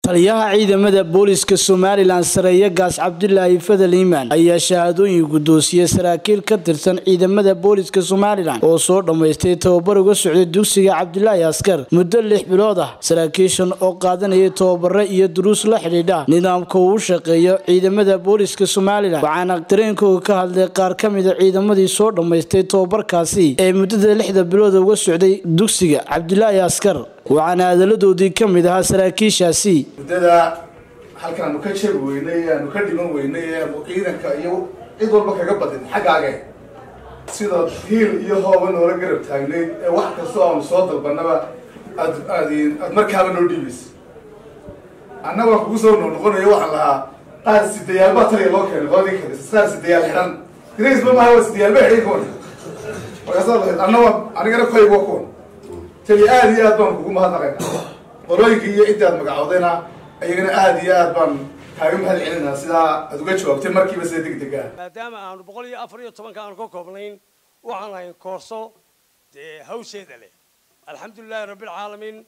taliyaha ciidamada booliska somalilan sareeye gaas cabdilaahi fadal iimaan ayaa shahaadooyin guddoonsiyey saraakiil ka tirsan ciidamada booliska somalilan oo soo dhammaystay tababar uga socday dugsiga cabdilaahi askar muddo lix bilood ah saraakiishan oo qaadanayay tababare iyo duruus la xidhiidha nidaamka uu u shaqeeyo ciidamada booliska somalilan waxaana dareenkooga ka hadlay qaar ka mida ciidamadii soo dhammaystay tababarkaasi ee muddada lixda bilood uga socday dugsiga cabdilaahi askar waxaana hadaladoodii ka mid ahaa saraakiishaasi muddada halkan aanu ka jebi weynay aanu ka dhiman weynay aanu ciidanka iyo cid walba kaga badin xaggaage sida hiil iyo hooba noola garab taagnayd ee wax kastoo aanu soo dalbanaba aad aad aad markaaba noo dhiibaysa annaga waan kugu soo noqnoqonayo waxaan lahaa qaar sidayaal baa taliya loo keenay qoladii kale qaar sidayaal xidhan grace ma maha waa sidayaal ba xidhan kuwan markaasaa lahayd anna waa anigana koyg waa kuwan taliya aada iyo aad baan kugu mahadnaqaynaa qolooyinkii iyo ciddii aad magacoodayna ayagana aada iyo aad baan kaaga mahad celinaa sidaa aad uga jawaabtay markiiba sida deg deg ah maadaama aanu boqol iyo afar iyo tobanka aanu ka koobnayn waxaan ahayn koorso dee hawsheeda leh alxamdulilahi rabbilcaalamiin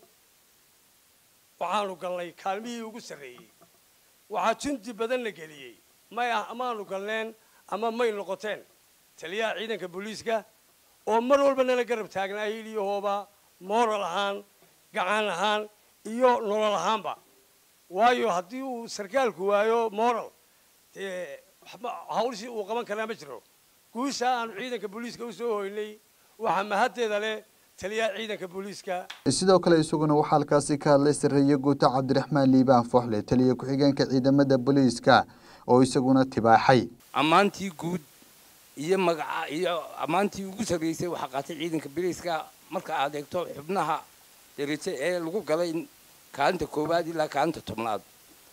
waxaanu galnay kaalmihii ugu sarreeyey waxaa jundi badan la geliyey may ah amaanu galneen ama may noqoteen taliyaha ciidanka booliiska oo mar walba nala garab taagnaa hiil iyo hooba moral ahaan gacan ahaan iyo nolol ahaanba waayo haddii uu sarkaalku waayo moral dee hawlshii uu qaban karaa ma jiro guusha aanu ciidanka booliiska usoo hoynay waxaa mahaddeeda leh taliyaha ciidanka booliiska sidoo kale isaguna waxaa halkaasi ka hadlay sareeye guuto cabdiraxmaan liibaan fooxle taliya ku-xigeenka ciidamada booliiska oo isaguna tibaaxay ammaantii guud iyo magaca iyo ammaantii ugu sarreysay waxaa qaatay ciidanka booliiska marka aad eegto xubnaha darajo ee lagu galay kaalinta koowaad ilaa kaalinta tobnaad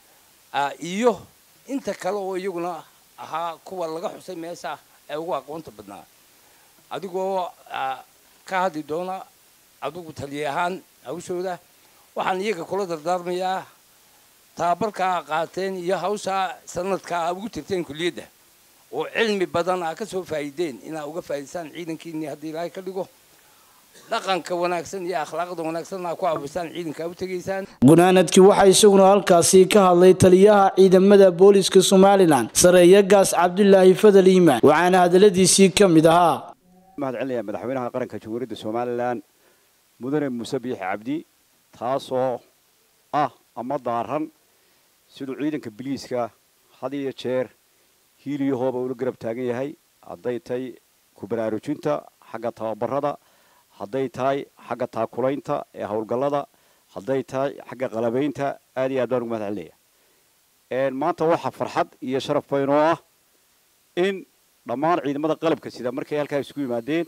iyo inta kale oo iyaguna ahaa kuwa laga xusay meesha ee ugu aqoonta badnaa adigoo ka hadli doona adigu taliya ahaan hawshooda waxaan iyaga kula dardaarmayaa tababarkaa qaateen iyo hawshaa sanadkaa ugu tirteen kulliyadda oo cilmi badan aa ka soo faa'iideen inaa uga faa'idaysaan ciidankiinii haddii ilaahay ka dhigo dhaqanka wanaagsan iyo akhlaaqda wanaagsan aa ku abisaan ciidanka u tegaysaan gunaanadkii waxaa isaguna halkaasi ka hadlay taliyaha ciidamada booliska somalilan sareeye gaas cabdilaahi fadal iimaan waxaana hadaladiisii ka mid ahaa mahad celinaya madaxweynaha qaranka jamhuuriyadda somalilan mudane muuse biixi cabdi taasoo ah ama daaran siduu ciidanka biliiska had iyo jeer hiil iyo hooba ula garab taagan yahay hadday tahay ku baraarujinta xagga tababarada hadday tahay xagga taakulaynta ee howlgallada hadday tahay xagga qalabaynta aad iyo aad baan ugu mahad celinaya maanta waxaa farxad iyo sharaf baynoo ah in dhammaan ciidamada qalabka sida markay halkaa isku yimaadeen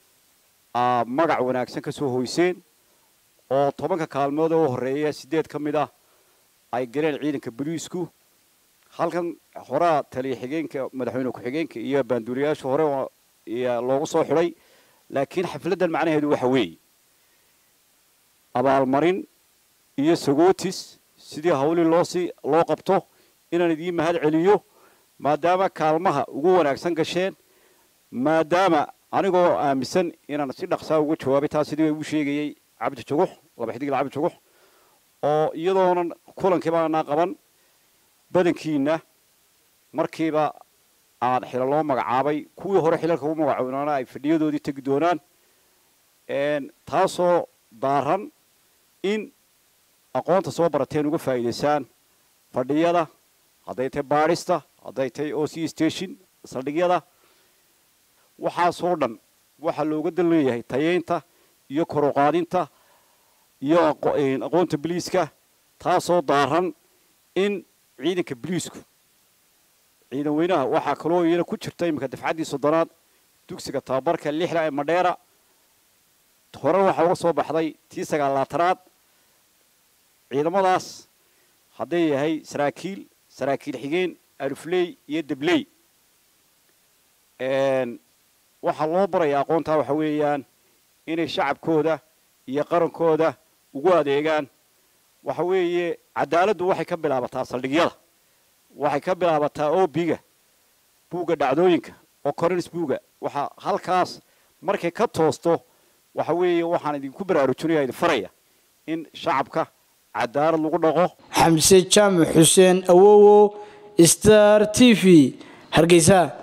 magac wanaagsan ka soo hoyseen oo tobanka kaalmood oo horreeya siddeed ka mid ah ay galeen ciidanka boliisku halkan horaa taliya xigeenka madaxweyne ku-xigeenka iyo baanduuriyaasha hore loogu soo xidhay laakiin xafladdan macnaheedu waxa weeye abaalmarin iyo sagootis sidii hawlii loosii loo qabto inaan idiin mahad celiyo maadaama kaalmaha ugu wanaagsan gasheen maadaama anigoo aaminsan inaan si dhaqsaa uga jawaabay taas sidii ugu sheegayey cabdi jugux laba xidigla cabdi jugux oo iyadoonan kulankiiba anaa qaban badankiina markiiba aan xila loo magacaabay kuwii hore xilalka u magacoonaana ay fadhiyadoodii tegi doonaan taasoo daaran in aqoonta soo barateen uga faa'iidaysaan fadhiyada hadday tahay baadhista hadday tahay o c station saldhigyada waxaasoo dhan waxaa looga dan leeyahay tayeynta iyo koruqaadinta iyo aqoonta biliiska taasoo daaran in ciidanka biliisku ciidan weynaha waxaa kaloo iyana ku jirta iminka dafcaddii soddonaad dugsiga tababarka lixda ee madheera horena waxaa uga soo baxday tii sagaalaatanaad ciidamadaas hadday yahay saraakiil saraakiil xigeen alufley iyo debley waxaa loo baraya aqoontaa waxa weeyaan inay shacabkooda iyo qarankooda ugu adeegaan waxa weeye cadaaladdu waxay ka bilaabataa saldhigyada waxay ka bilaabataa obiga buugga dhacdooyinka oo corins buuga waxaa halkaas markay ka toosto waxa weeye waxaan idinku baraarujinaya idin faraya in shacabka cadaalad lagu dhaqo xamse jaamac xuseen awowo star t v hargeysa